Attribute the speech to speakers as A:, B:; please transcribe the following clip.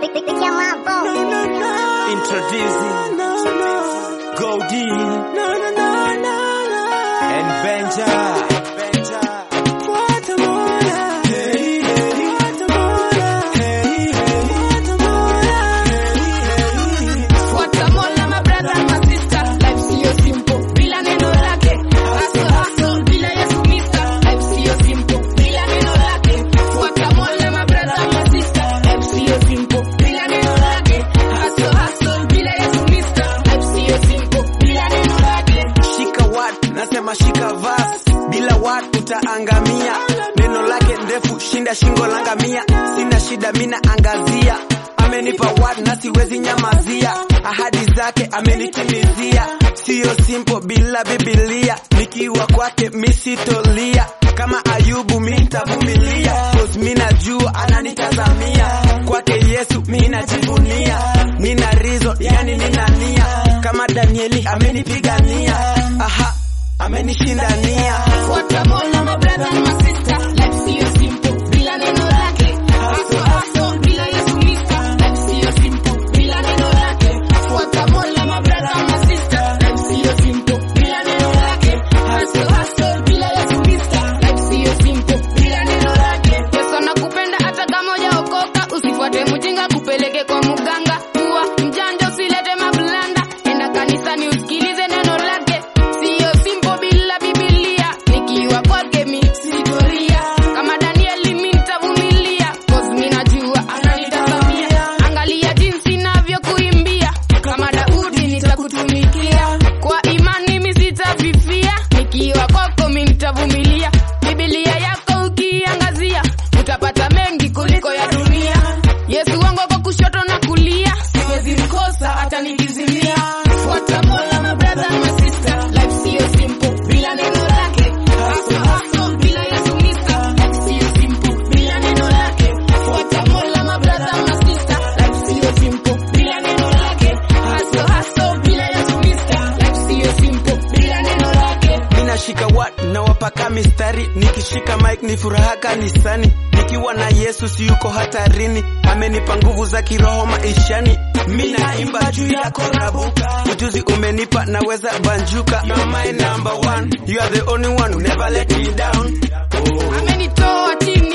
A: Introducing Goldie and Benja.
B: Watamola my brother and my sister, life siyo simple bila neno lake. Hustle hustle bila Yesu mister, life siyo simple bila neno lake. Watamola my brother and my sister, life siyo simple bila neno lake. Hustle hustle bila Yesu mister, life siyo simple bila neno lake.
A: Shika wat, nasema shika vas, bila wat utaangamia. Neno lake ndefu, shinda shingo langamia. Sina shida, mina angazia. Amenipa wat na siwezi nyamazia. Ahadi zake amenitimizia. Siyo simple bila Biblia. Nikiwa kwake misitolia. Kama Ayubu mitavumilia. Cause mina jua ananitazamia. Kwake Yesu minajivunia. Nina reason, yani nina nia. Kama Danieli amenipigania. Aha, amenishindania.
B: Watamola my brother and my sister, life siyo simple bila neno lake. Hustle hustle bila Yesu mister, life siyo simple bila neno lake. Watamola my brother and my sister, life siyo simple bila neno lake. Hustle hustle bila Yesu mister, life siyo simple bila neno lake. Yesu anakupenda hata kama hujaokoka, usifuate mjinga kupeleke kwa muganga. Kuwa mjanja usilete mablanda, enda kanisani usikilize neno lake. Siyo simple bila Biblia, nikiwa kwake mi sitoria. Kama Danieli mi nitavumilia, cause mi najua ananitazamia. Angalia jinsi navyokuimbia, kama Daudi nitakutumikia. Kwa imani mi sitafifia, nikiwa kwako mi nitavumilia. Biblia yako ukiangazia, utapata mengi kuliko ya dunia. Yesu wangu kwa kushoto na kulia, siwezi mkosa hata nikizimia. Fuata Mola my brother and my sister, life siyo simple bila neno lake. Hustle hustle bila Yesu mister, life siyo simple bila neno lake. Fuata Mola my brother and my sister, life siyo simple bila neno lake. Hustle hustle bila Yesu mister, life siyo simple bila neno lake.
A: Ninashika wat na wapaka mistari, nikishika mic ni furaha kanisani. Nikiwa na Yesu si yuko hatarini, amenipa nguvu za kiroho maishani. Mi naimba juu yako nabuka, ujuzi umenipa naweza banjuka. You're my number one, you are the only one who never let me down. Oh.
B: Amenitoa chini